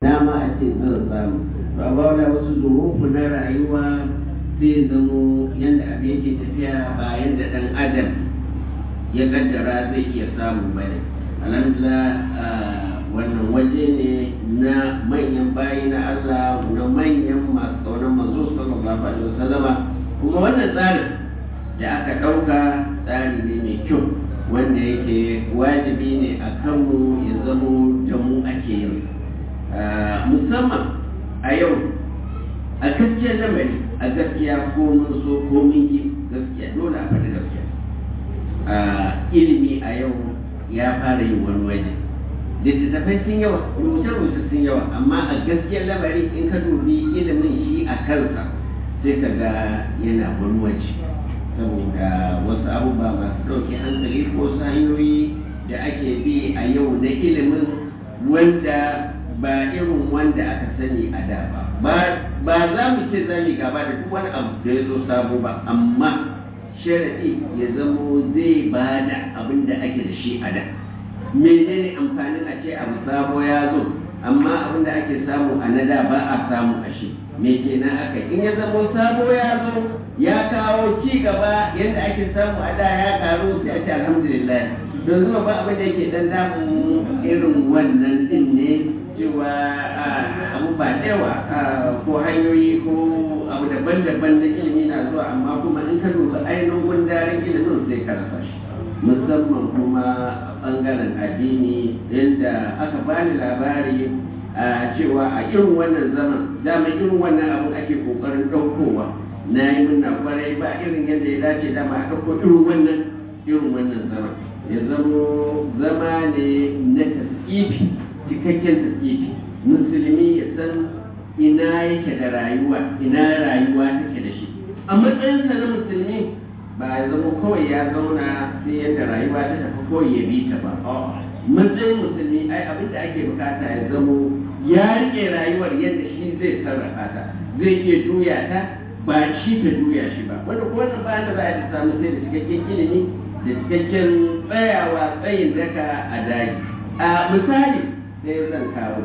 na ma a ce zan samu to amma wani wasu zurufu na rayuwa sai zamo yadda abin yake tafiya ba yadda dan adam ya kaddara zai iya samu bane alhamdulillah wannan waje ne na manyan bayi na Allah na manyan masu kaunar manzo sallallahu alaihi wasallama kuma wannan tsarin da aka ɗauka tsari ne mai kyau wanda yake wajibi ne a kanmu ya zamo da mu ake yin musamman a yau a gaskiyar lamari a gaskiya ko mun so ko mun yi gaskiya dole a faɗi gaskiya ilimi a yau ya fara yin wani waje littattafai sun yawa rubuce-rubuce sun yawa amma a gaskiyar lamari in ka dubi ilimin shi a kansa sai ka ga yana wani waje saboda wasu abubuwa masu ɗauke hankali ko wasu hanyoyi da ake bi a yau na ilimin wanda ba irin wanda aka sani a da ba ba za mu ce za mu gaba da duk wani abu da ya zo sabo ba amma sharaɗi ya zamo zai ba da abin da ake da shi a da menene amfanin a ce abu sabo ya zo amma abin da ake samu a nada ba a samu a shi me kenan aka in ya zamo sabo ya zo ya kawo ci gaba yadda ake samu a da ya karu sai a ce alhamdulillah don zuwa ba abin da yake dan damu irin wannan din ne cewa abu ba yawa ko hanyoyi ko abu daban-daban na ilimi na zuwa amma kuma in ka duba ainihin gundarin ilimin sai ka rasa shi musamman kuma bangaren addini yadda aka bani labari a cewa a irin wannan zaman dama irin wannan abu ake kokarin ɗaukowa na yi murna kwarai ba irin yadda ya dace dama a ɗauko irin wannan irin wannan zaman ya zamo zama ne na taskifi cikakken taskifi musulmi ya san ina yake da rayuwa ina rayuwa take da shi a matsayinsa na musulmi ba ya zama kawai ya zauna sai yadda rayuwa ta tafi kawai ya bi ta ba matsayin musulmi ai abin da ake bukata ya zamo ya rike rayuwar yadda shi zai sarrafa ta zai iya juya ta ba shi ta juya shi ba wanda ko wannan bayan da za a samu sai da cikakken ilimi da cikakken tsayawa tsayin daka a daji a misali sai zan kawo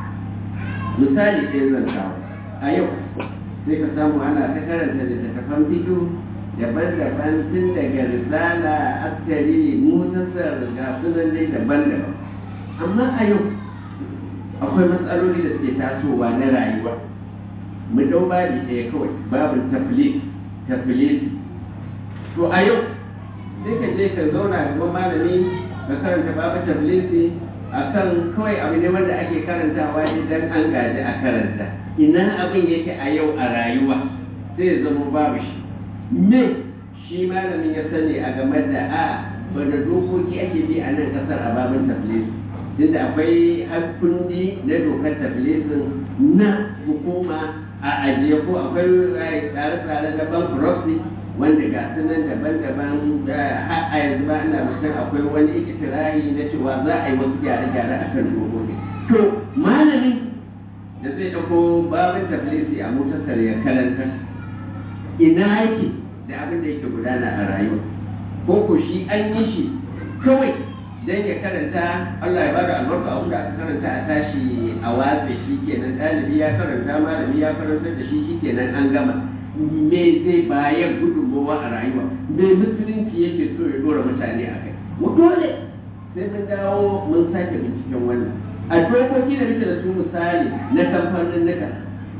misali sai zan kawo a yau sai ka samu ana ta karanta littattafan bidiyo daban-daban tun daga risala askari mutasar ga sunan dai daban-daban amma a yau akwai matsaloli da suke tasowa na rayuwa mu dau babi ɗaya kawai babin taflis taflis to a yau sai ka je ka zauna da malami ka karanta babin taflisi a kan kawai abu ne wanda ake karantawa idan an gaji a karanta ina abin yake a yau a rayuwa sai ya zama babu shi me shi malamin ya sani a game da a wanda dokoki ake bi a nan kasar a babin taflisi tunda akwai hakundi na dokar taflisin na hukuma a ajiye ko akwai tsare-tsare na bankruptcy wanda ga sunan daban-daban a yanzu ba ina mutum akwai wani ikitirahi na cewa za a yi wasu gyare-gyare a kan dokoki to malamin da zai ɗauko babin taflisi a motarsa ya karanta ina yake da abin da yake gudana a rayuwa ko ko shi an yi shi kawai dan ya karanta Allah ya bada albarka abin da aka karanta a tashi a watsa shi kenan ɗalibi ya karanta malami ya karanta da shi shi kenan an gama me zai bayar gudunmawa a rayuwa me musulunci yake so ya dora mutane a kai dole sai mun dawo mun sake binciken wannan a dokoki da muke da su misali na kamfanin nika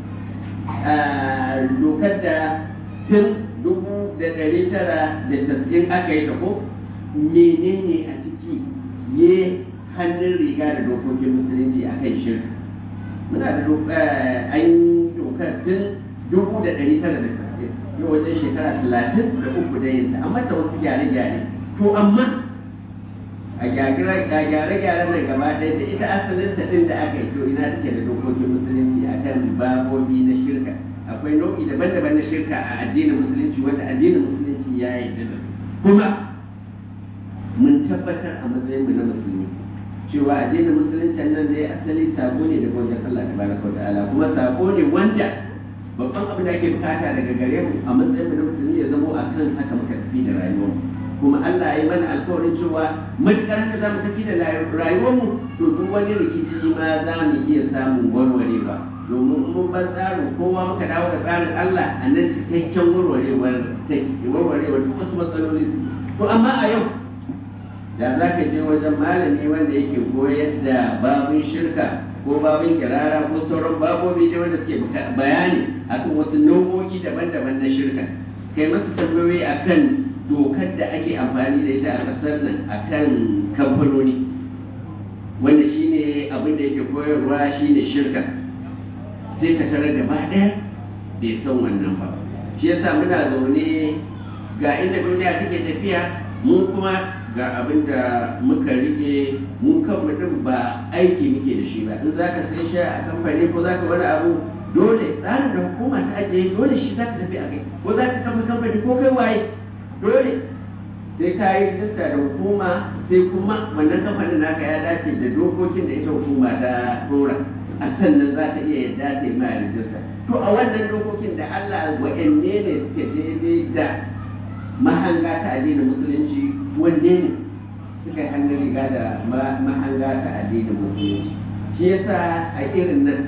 dokar da tun dubu da ɗari tara da tasa'in aka yi ta ko menene a ciki ye hannun riga da dokokin musulunci a kan shirka muna da an dokar tun dubu da ɗari tara da tasa'in yau wajen shekara talatin da uku da yin amma ta wasu gyare-gyare to amma a gyare-gyare nan gaba ɗaya da ita asalin ta ɗin da aka yi to ina take da dokokin musulunci a kan babobi na shirka akwai nau'i daban-daban na shirka a addinin musulunci wanda addinin musulunci ya yi da kuma mun tabbatar a matsayin mu na musulmi cewa addinin musulunci nan dai asali sako ne daga wajen Allah tabaraka wa ta'ala kuma sako ne wanda babban abin da ake bukata daga gare mu a matsayin mu na musulmi ya zamo a kan haka muka tafi da rayuwar kuma Allah ya mana alkawarin cewa matukar haka za mu tafi da rayuwarmu to duk wani rikici ma za mu iya samun warwarewa domin mun bar tsarin kowa muka dawo da tsarin Allah a nan cikakken warwarewar take warwarewar duk wasu matsaloli su to amma a yau da za ka je wajen malami wanda yake koyar da babin shirka ko babin kirara ko sauran babobi da wanda suke bayani akan wasu nau'o'i daban-daban na shirka kai masu tambayoyi akan dokar da ake amfani da ita a ƙasar nan akan kamfanoni wanda shine abin da yake koyarwa shine shirka sai ka tarar gaba ɗaya bai san wannan ba shi yasa muna zaune ga inda duniya take tafiya mu kuma ga abin da muka rike mu kan mutum ba aiki muke da shi ba in za ka sai sha a kamfani ko za ka wani abu dole tsarin da hukuma ta ajiye dole shi za ka tafi a kai ko za ka kafa kamfani ko kai waye dole sai ka yi rijista da hukuma sai kuma wannan kamfanin naka ya dace da dokokin da ita hukuma ta dora a sannan za ta iya yadda ta yi ma rijista to a wannan dokokin da Allah wa'anne ne suke daidai da mahanga ta addinin musulunci wanne ne suka yi hannun riga da mahanga ta addinin musulunci shi yasa a irin nan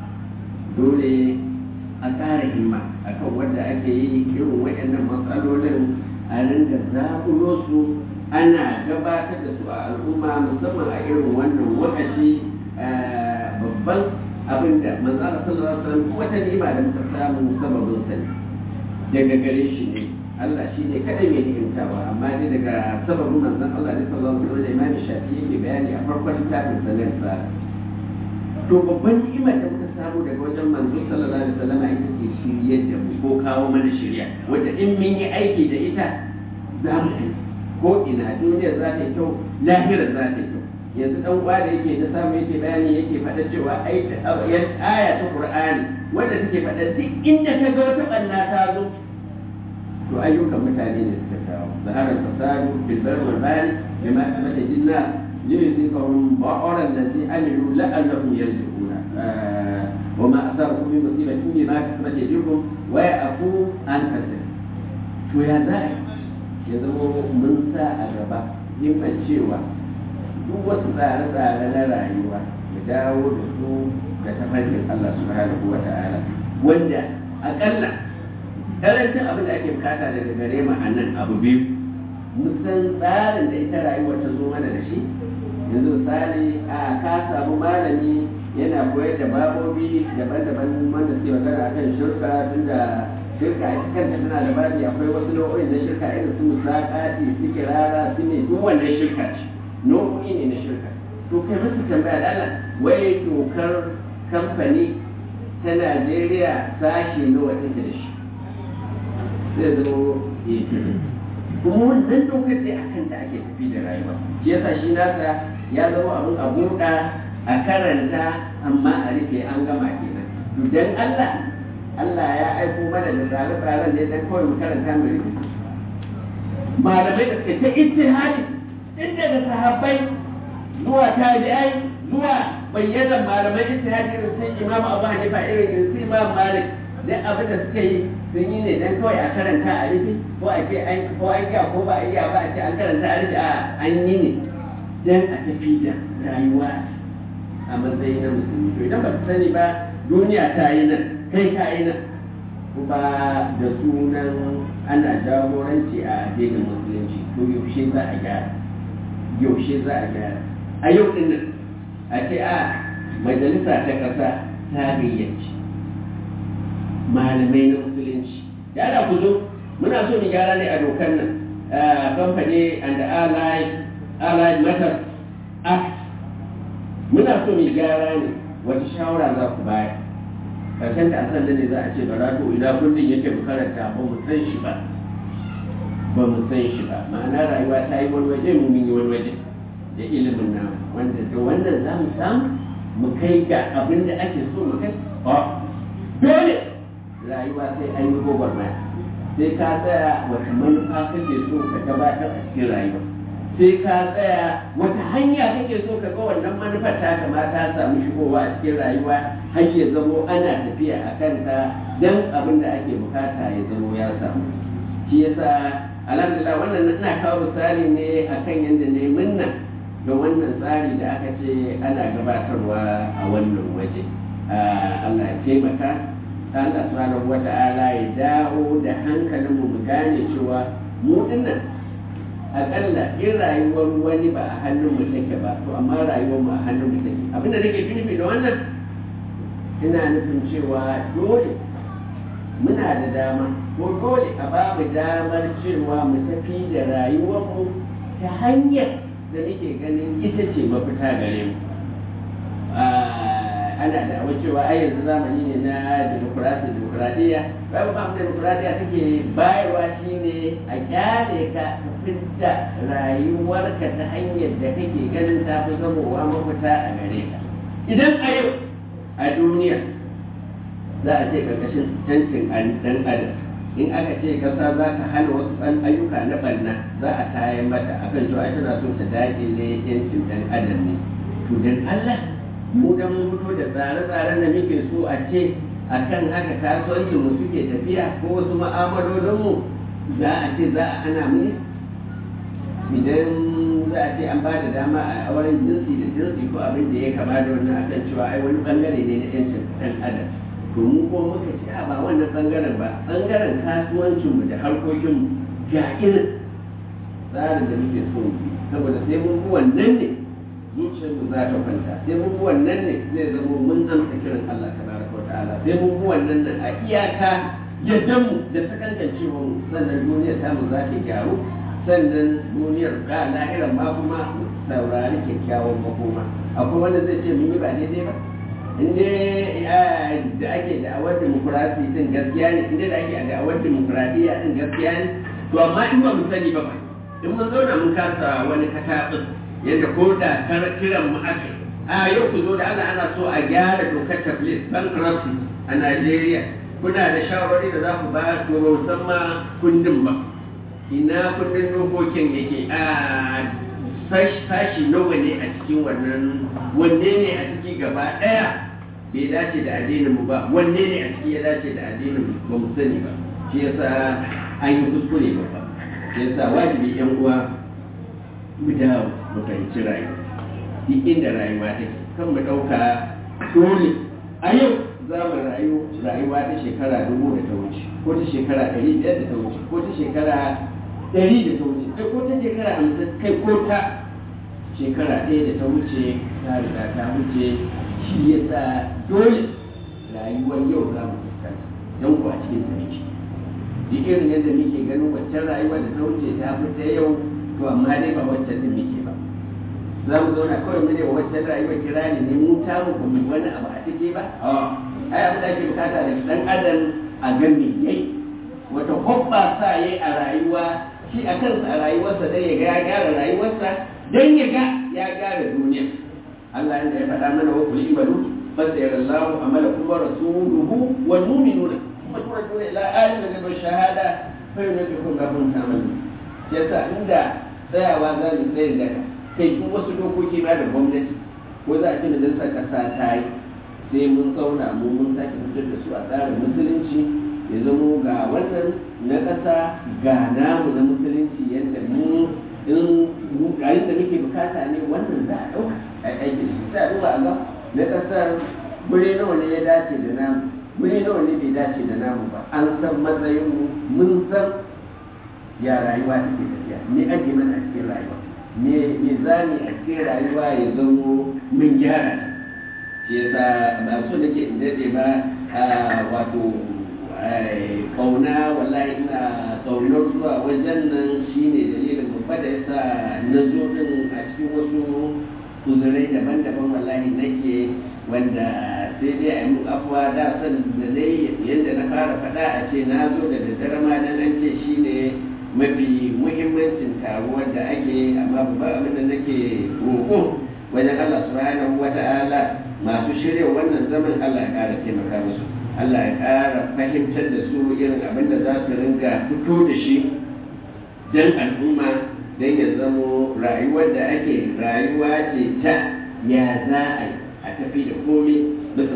dole a ƙara himma akan wanda ake yi irin waɗannan matsalolin a ringa zaɓulo su ana gabatar da su a al'umma musamman a irin wannan wakaci babban abin da manzara sallallahu alaihi wasallam wata ni'ima da muka samu sababin sani daga gare shi ne Allah shi ne kadai mai ni'imtawa amma dai daga sababin manzon Allah ne sallallahu alaihi wasallam Imam Shafi'i yake bayani a farkon littafin sanar sa to babban ni'imar da muka samu daga wajen manzo sallallahu alaihi wasallam ita ce shiryar da mu ko kawo mana shirya wanda in mun yi aiki da ita za mu yi ko ina duniya za ta yi kyau lahira za ta yi kyau yanzu dan uwa da yake ta samu yake bayani yake faɗa cewa ai aya ta Qur'ani wanda take faɗa duk inda ka ga wata banna ta zo to ayyukan mutane ne suka kawo zaharar fasadu bil bar wal bari bima kamata jinna liyuzikahum ba'ara allazi amilu la'allahum yarji'una wa ma asabakum min musibatin bima kasabat yadikum wa ya'fu an kasir to ya za ya zama mun sa a gaba himman cewa duk wasu tsare-tsare na rayuwa ya dawo da su da tafarkin Allah subhanahu wa ta'ala wanda akalla karancin abin da ake bukata daga gare mu a nan abu biyu musan tsarin da ita rayuwar ta zo mana da shi yanzu misali a ka samu malami yana koyar da babobi daban-daban wanda suke magana akan shirka tunda shirka ita kanta tana da babi akwai wasu nau'o'in na shirka irin su musakati su kirara su ne duk wannan shirka ce nau'o'i ne na shirka to kai musu tambaya da Allah wai dokar kamfani ta Najeriya sashe nawa take da shi zai zama kuma wannan dokar dai a kanta ake tafi da rayuwa shi yasa shi nasa ya zama abin a buɗa a karanta amma a rufe an gama kenan to dan Allah Allah ya aiko mana da tsare-tsaren ne dan kawai mu karanta mu rufe malamai da suka ta ijtihadi tun daga sahabbai zuwa tabi'ai zuwa bayyanan malamai ijtihadi irin sun Imam Abu Hanifa irin su Imam Malik duk abin da suka yi sun yi ne dan kawai a karanta a rufe ko a ce an ko an iya ko ba a iya ba a ce an karanta a rufe a an yi ne dan a tafi da rayuwa a matsayin na musulmi to idan ba su sani ba duniya ta yi nan kai ka yi nan kuma da sunan ana jagoranci a addinin musulunci to yaushe za a gyara yaushe za a gyara a yau din nan a ce a majalisa ta ƙasa ta gayyaci malamai na musulunci ya da ku zo muna so mu gyara ne a dokar nan company and allied allied matters act muna so mu gyara ne wata shawara za ku bayar karshen da asan ne za a ce ba to ina kundin yake mu karanta ba mu san shi ba ba mu san shi ba ma'ana rayuwa ta yi wani waje mu mun yi wani waje da ilimin namu wanda da wannan za mu samu mu kai ga abin da ake so mu kai dole rayuwa sai an yi gwagwarmaya sai ka tsaya wata manufa kake so ka gabatar a cikin rayuwa sai ka tsaya wata hanya kake so ka ga wannan manufar ta kamata ta samu shigowa a cikin rayuwa har ya zamo ana tafiya a kanta don abin da ake bukata ya zamo ya samu shi yasa alhamdulillah wannan ina kawo misali ne akan yadda ne minna da wannan tsari da aka ce ana gabatarwa a wannan waje Allah ya taimaka Allah subhanahu wa ta'ala ya dawo da hankalin mu gane cewa mu dinnan akalla in rayuwar wani ba a hannun mu take ba to amma rayuwar mu a hannun mu take abinda nake nufi da wannan ina nufin cewa dole muna da dama ko dole a ba mu damar cewa mu tafi da rayuwarmu ta hanyar da muke ganin ita ce mafita gare mu ana da awa cewa ai yanzu zamani ne na demokrasi demokradiyya babu ba mu demokradiyya take bayarwa shine a kyale ka ka fidda rayuwarka ta hanyar da kake ganin ta fi zamowa mafita a gare ka idan a yau a duniya za a ce karkashin cancin dan adam in aka ce kasa za ta hana wasu ɗan ayyuka na ɓanna za a tayar mata akan cewa tana so ta dakile yancin ɗan adam ne to dan Allah mu da mun fito da tsare-tsaren da muke so a ce akan haka kasuwancin mu suke tafiya ko wasu ma'amalolin mu za a ce za a hana mu idan za a ce an ba da dama a auren jinsi da jinsi ko abin da ya kama da wannan akan cewa ai wani bangare ne na yancin ɗan adam to mu ko muka ce a ba wannan bangaren ba bangaren kasuwancinmu da harkokinmu ga irin tsarin da muke so mu saboda sai mun bi wannan ne zuciyarmu za ta kwanta sai mun bi wannan ne zai zama mun amsa kiran Allah tabaraka wa ta'ala sai mun bi wannan nan a iyaka yadda mu da sakankancewa mu sannan duniyar tamu za ta gyaru sannan duniyar ga lahiran ma kuma saurari kyakkyawan makoma akwai wanda zai ce mun yi ba daidai ba inda da ake da'awar demokuraɗi din gaskiya ne inda da ake da'awar demokuraɗiyya din gaskiya ne to amma in ba mu sani ba ba in mun zauna mun kasa wani kataɓin yadda ko da kiran mu aka a yau ku zo da Allah ana so a gyara dokar tablis bankruptcy a Najeriya kuna da shawarwari da za ku ba to musamman kundin ba ina kundin dokokin yake a sashi nawa ne a cikin wannan wanne ne a ciki gaba ɗaya bai dace da addinin mu ba wanne ne a ciki ya dace da addinin mu ba mu sani ba shi yasa an yi kuskure ba ba shi yasa wajibi yan uwa mu dawo mu fahimci rayuwa duk inda rayuwa take kan mu ɗauka dole a yau za mu rayu rayuwa ta shekara dubu da ta wuce ko ta shekara ɗari biyar da ta wuce ko ta shekara ɗari da ta wuce ko ta shekara hamsin kai ko ta shekara ɗaya da ta wuce ta riga ta wuce shi ya sa dole rayuwar yau za mu fuskanta don kuwa cikin ta muke duk irin yadda muke ganin waccan rayuwar da ta wuce ta fi ta yau to amma dai ba waccan din muke ba za mu zauna kawai mu ne waccan rayuwar kirani ne mu ta mu ba mu wani abu a ciki ba ai abin da ake bukata da dan adam a ga me yayi wata hobba sa yayi a rayuwa shi a kansa a rayuwarsa dai ya ga ya gyara rayuwarsa dan ya ga ya gyara duniya Allah inda ya faɗa mana wa kulli imalu fasayar Allah amalakum wa rasuluhu wal mu'minuna kuma turajuna ila alim da shahada fa yunabbikum rabbukum ta'malu yasa inda tsayawa za mu tsayin daga kai duk wasu dokoki ba da gwamnati ko za a ce majalisar ƙasa ta yi sai mun zauna mu mun sake fitar da su a tsarin musulunci ya zamo ga wannan na ƙasa ga namu na musulunci yadda mu in yayin da muke bukata ne wannan za a ɗauka a aiki da shi sai a duba a ga na ƙasar guri nawa ne ya dace da namu guri nawa ne bai dace da namu ba an san matsayin mu mun san ya rayuwa take tafiya me ake mana a cikin rayuwa me me zani a cikin rayuwa ya zamo mun gyara shi yasa ba so nake in dade ba wato kauna wallahi ina kaunar zuwa wajen nan shine dalilin babba da yasa na zo din a cikin wasu uzurai daban-daban wallahi nake wanda sai dai a yi afuwa da san da dai yadda na fara faɗa a ce na zo da daddare ma na nan ce shine mafi muhimmancin taruwar da ake amma babban abin da nake roƙo wajen Allah subhanahu wa ta'ala masu shirya wannan zaman Allah ya ƙara taimaka musu Allah ya ƙara fahimtar da su irin abin da za su ringa fito da shi don al'umma don ya zamo rayuwar da ake rayuwa ce ta ya za a yi a tafi da komai bisa tsarin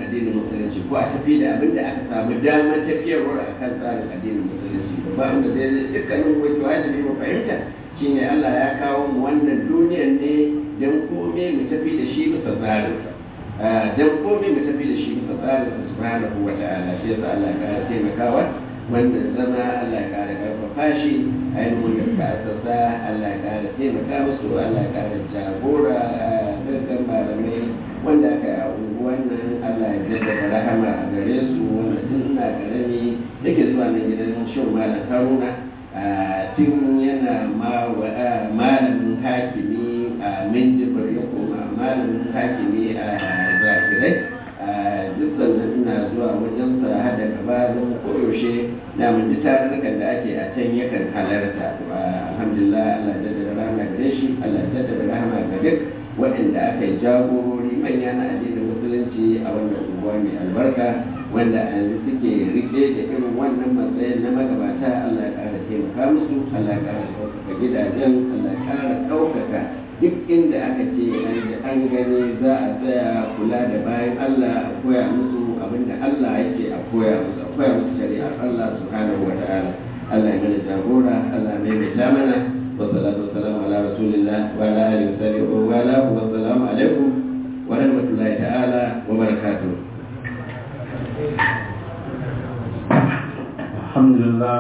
addinin musulunci ko a tafi da abin da aka samu damar tafiyarwar a kan tsarin addinin musulunci ba wanda zai dukkanin wato wajibi mu fahimta shine Allah ya kawo mu wannan duniyar ne don kome mu tafi da shi bisa tsarinsa don kome mu tafi da shi bisa tsarinsa subhanahu wa ta'ala shi yasa Allah ya kara taimakawa wannan zama Allah ya kara karfafa shi ainihin da suka asasa Allah ya kara taimaka musu Allah ya kara jagora gaggan malamai wanda aka yi unguwan nan Allah ya jaddada rahama a gare su wanda tun ina karami yake zuwa nan gidan shin malam Haruna tun yana malamin hakimi a Minjibir ya koma malamin hakimi a Zakirai duk sannan ina zuwa wajen sa hada gabanin koyaushe na mun ji tarurrukan da ake a can yakan halarta alhamdulillah Allah ya jaddada rahama gare shi Allah ya jaddada rahama ga duk waɗanda aka yi jagorori manya na addinin musulunci a wannan unguwa mai albarka wanda a yanzu suke rike da irin wannan matsayin na magabata Allah ya ƙara taimaka musu Allah ya ƙara ɗaukaka gidajen Allah ya ƙara ɗaukaka duk inda aka ce an gani za a tsaya kula da bayan Allah a koya musu abinda Allah yake a koya musu a koya musu shari'ar Allah subhanahu wa ta'ala Allah ya mana jagora Allah ya maimaita mana والصلاة والسلام على رسول الله وعلى آله وصحبه وآله والسلام عليكم ورحمة الله تعالى وبركاته الحمد لله